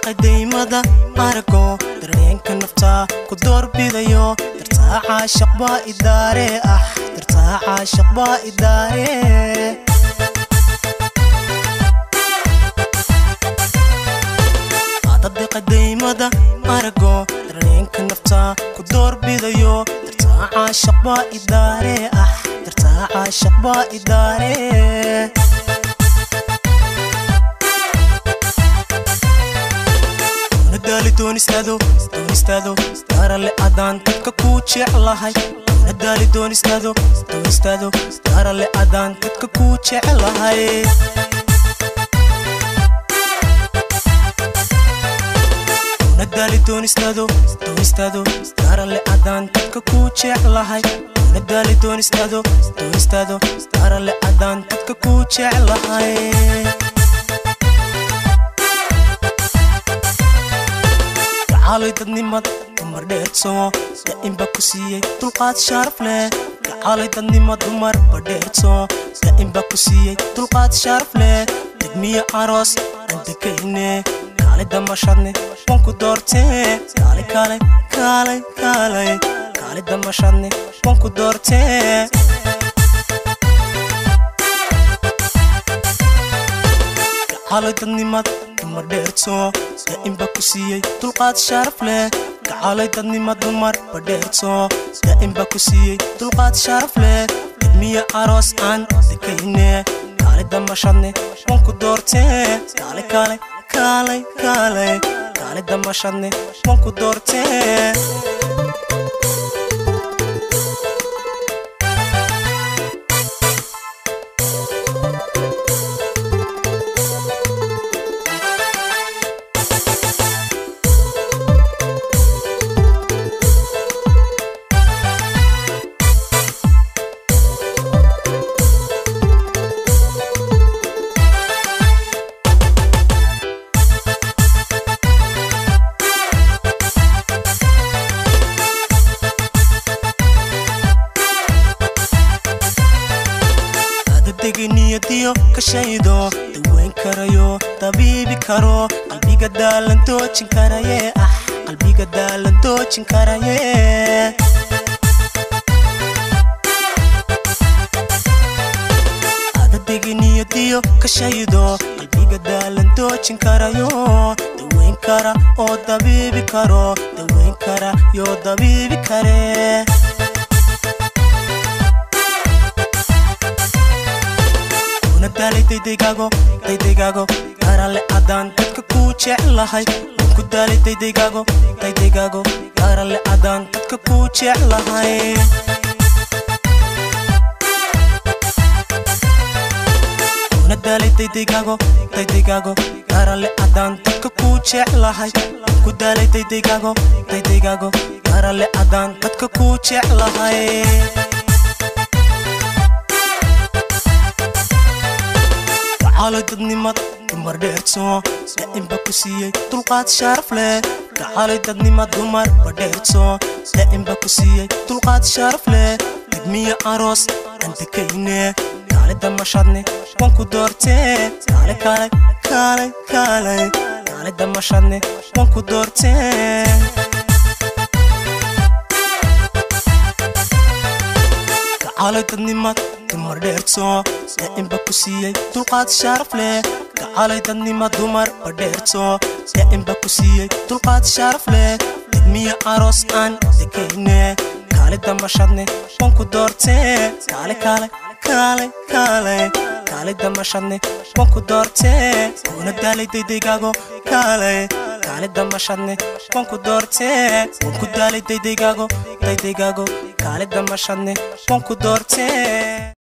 qadaymada arago dareenka naftaa ku doorbidayo dartaa caashaq baa idaare ah dartaa caashaq baa idaare adadi qadaymada arago dareenka naftaa ku doorbidayo dartaa caashaq baa idaare ah dartaa caashaq baa idaare nadaali doonistaado doonistaado daarale adaan dadka kuu jeclahay nadaali doonistaado doonistaado daarale adaan dadka kuu jeclahay nadaali doonistaado doonistaado daarale adaan dadka kuu jeclahay nadaali doonistaado doonistaado daarale adaan dadka kuu jeclahay gacaalay dadnimad dumar dheertoo da'inba ku siiyey dulqaad sharaf leh gacaalay dadnimad dumar badheertoo da'inba ku siiyey dulqaad sharaf leh degmiye aroos aan dekayne kaale damashadne waan ku doortee kaale kaale kaale kaale kaale damashadne waan ku doortee gacaalay dadnimad dumar dheertoo da'inba ku siiyey dulqaad sharaf leh gacaalay dadnimad dumar badheertoo da'inba ku siiyey dulqaad sharaf leh degmiye aroos aan dekayne kaale damashadne waan ku doortee kaale kaale kaale kaale kaale damashadne waan ku doortee degniyadiyo kashaydo daweyn karayo dabiibi karo qalbiga daalan doojin karaye ah qalbiga daalan doojin karaye degniyadiyo kashaydo qalbiga daalan doojin karayo daweyn kara oo dabiibi karo daweyn kara yoo dabiibi kare daalay daydaygago daydaygago gaarale adaan dadka kuu jeclahay waan ku daalay daydaygago daydaygago gaarale adaan dadka kuu jeclahay una daalay daydaygago daydaygago gaarale adaan dadka kuu jeclahay waan ku daalay daydaygago daydaygago gaarale adaan dadka kuu jeclahay gacaalay dadnimad dumar dheertoo da'inba ku siiyey dulqaad sharaf leh gacaalay dadnimad dumar badheertoo da'inba ku siiyey dulqaad sharaf leh degmiye aroos aan dekayne kaale damashadne waan ku doortee kaale kaale kaale kaale kaale damashadne waan ku doortee gacaalay dadnimad dumar dheertoo da'inba ku siiyey dulqaad sharaf leh gacaalay dadnimad dumar badheertoo da'inba ku siiyey dulqaad sharaf leh degmiye aroos aan dekayne kaale damashadne waan ku doortee kaale kaale kaale kaale kaale damashadne waan ku doortee kuna daalay daydaygago kaale kaale damashadne waan ku doortee waan ku daalay daydaygago daydaygago kaale damashadne waan ku doortee